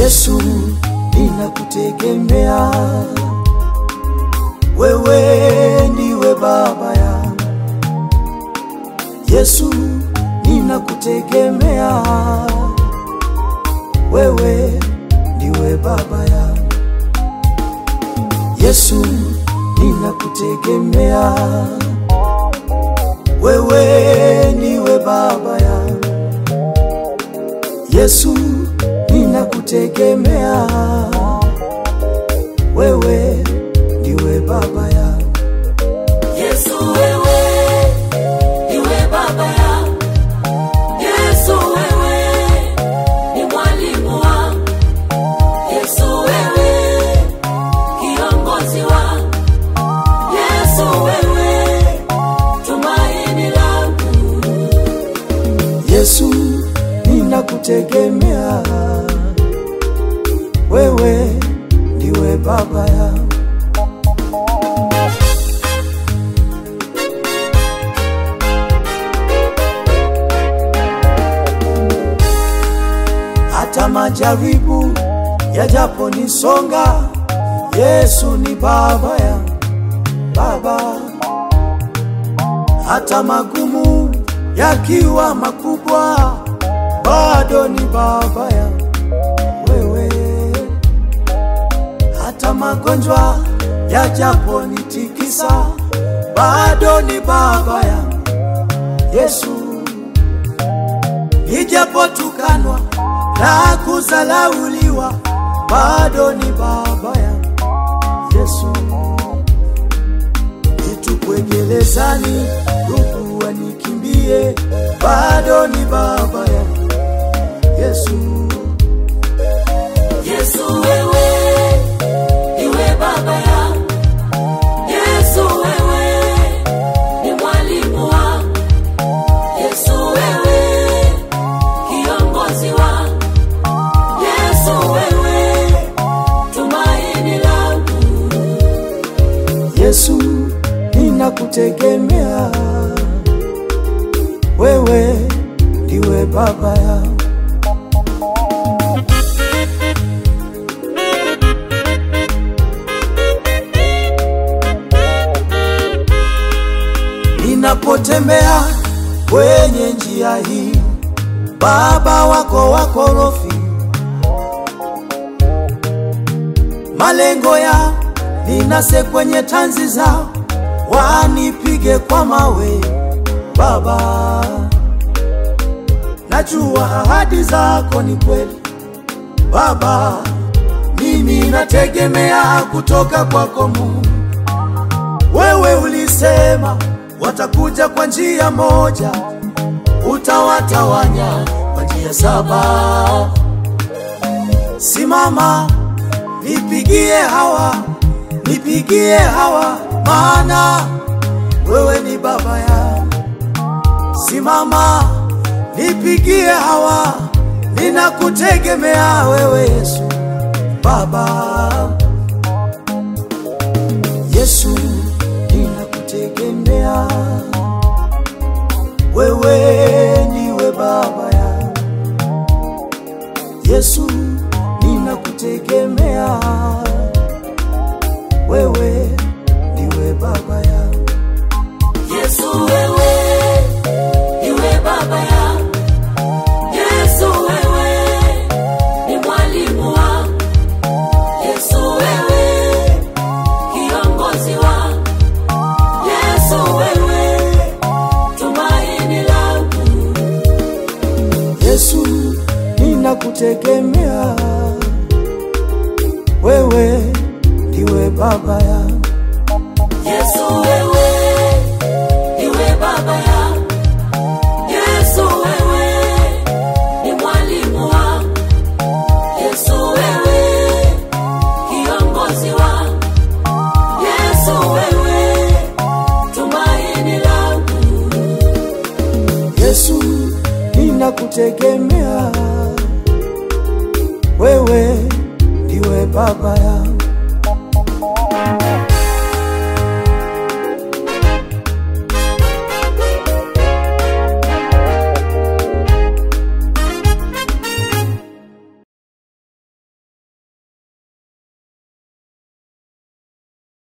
Yesu, ninakutegemea wewe, ndiwe baba yangu. Yesu, ninakutegemea wewe, ndiwe baba yangu. Yesu, ninakutegemea wewe, ndiwe baba yangu. Yesu, ninakutegemea wewe, ndiwe baba yangu. Yesu wewe, iwe baba yangu. Yesu wewe, ni mwalimu wangu. Yesu wewe, kiongozi wangu. Yesu wewe, tumaini langu. Yesu, ninakutegemea wewe, ndiwe baba yangu. Hata majaribu yajaponisonga, Yesu ni baba yangu, baba hata magumu yakiwa makubwa, bado ni baba yangu wewe. Hata magonjwa yajaponitikisa, bado ni baba yangu Yesu. Nijapotukanwa na kuzalauliwa, bado ni baba yangu Yesu nitupwe gerezani, ndugu wanikimbie, bado ni baba yangu Yesu. Yesu wewe, iwe baba yangu. Yesu wewe, ni mwalimu wangu. Yesu wewe, kiongozi wangu. Yesu wewe, tumaini langu. Yesu, ninakutegemea wewe, ndiwe baba yangu. Ninapotembea kwenye njia hii, baba wako wakorofi, malengo ya ninase kwenye tanzi zao, wanipige kwa mawe. Baba, najua ahadi zako ni kweli. Baba, mimi nategemea kutoka kwako Mungu. Wewe ulisema watakuja kwa njia moja, utawatawanya kwa njia saba. Simama, nipigie hawa, nipigie hawa, maana wewe ni baba yangu. Simama, nipigie hawa, ninakutegemea wewe Yesu, Baba. Yesu, ninakutegemea wewe, ndiwe baba yangu. Yesu, ninakutegemea wewe, ndiwe baba yangu. Yesu wewe, iwe baba yangu. Yesu wewe, ni mwalimu wangu. Yesu wewe, kiongozi wangu. Yesu wewe, tumaini langu. Yesu, ninakutegemea wewe, ndiwe baba yangu. Yesu wewe, iwe baba yangu. Yesu wewe, ni mwalimu wangu. Yesu wewe, kiongozi wangu. Yesu wewe, tumaini langu. Yesu, ninakutegemea wewe, ndiwe baba yangu.